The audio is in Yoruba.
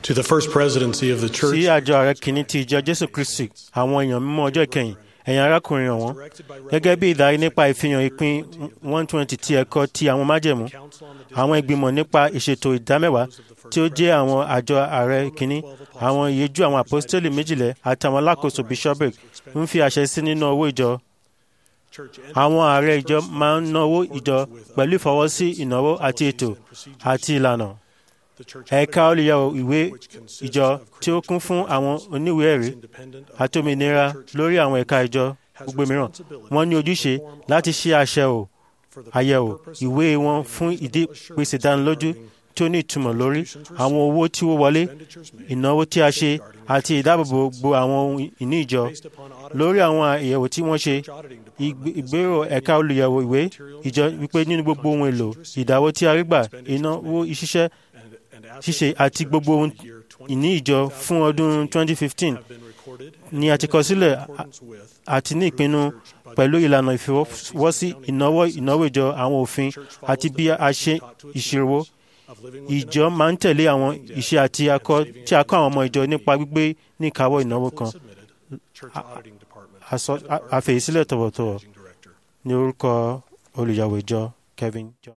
to the First Presidency of the sí Church àjọ ààrẹ kìíní ti ìjọ jésù kristi àwọn èèyàn mímọ́ ọjọ́ ìkẹyìn ẹ̀yin arákùnrin ọ̀wọ́n gẹ́gẹ́ bí ìdarí nípa ìfihàn ìpín one twenty ti ẹ̀kọ́ ti àwọn májẹ̀mú àwọn ìgbìmọ̀ nípa ìṣètò ìdámẹ́wàá tí ó jẹ́ àwọn àjọ ààrẹ kìíní àwọn ìyẹjú àwọn àpọ́stélì méjìlẹ̀ àtàwọn alákòóso bishopric ń fi àṣẹ sí nínú owó ìjọ àwọn ààrẹ ìjọ máa ń náwó ìjọ pẹ̀lú ìfọwọ́sí ìnáwó àti ètò àti ìlànà ẹ̀ka olùyẹ̀wò ìwé ìjọ tí ó kún fún àwọn oníwèé ẹ̀rí àti òmìnira lórí àwọn ẹ̀ka ìjọ gbogbo mìíràn wọ́n ní ojúṣe láti ṣe àṣẹwò àyẹ̀wò ìwé wọn fún ìdí pèsè ìdánilójú tí ó ní ìtumọ̀ lórí àwọn owó tí ó wọlé ìnáwó tí a ṣe àti ìdáàbòbò gbogbo àwọn ohun ìní ìjọ lórí àwọn àyẹ̀wò tí wọ́n ṣe ìgbé- ìgbérò ẹ̀ka olùyẹ̀wò ìwé ìjọ wípé nínú gbogbo ohun èlò ìdáwó tí a rí gbà ìnáwó ìṣiṣẹ́ ṣíṣe àti gbogbo ohun ìní ìjọ fún ọdún 2015 ni a ti kọ sílẹ̀ a- àti ní ìpinnu pẹ̀lú ìlànà ìfọwọ́sí ìnáwó ìnáwó ìjọ àwọn òfin àti bí a ṣe ìṣirò ìjọ máa ń tẹ̀lé àwọn ìṣe àti akọ tí a kọ́ àwọn ọmọ ìjọ nípa gbígbé ní ìkáwọ́ ìnáwó kan Àsọ- a- àfẹ̀yìsílẹ̀ tọ̀wọ̀tọ̀wọ̀ ní orúkọ olùyàwó ìjọ Kevin John.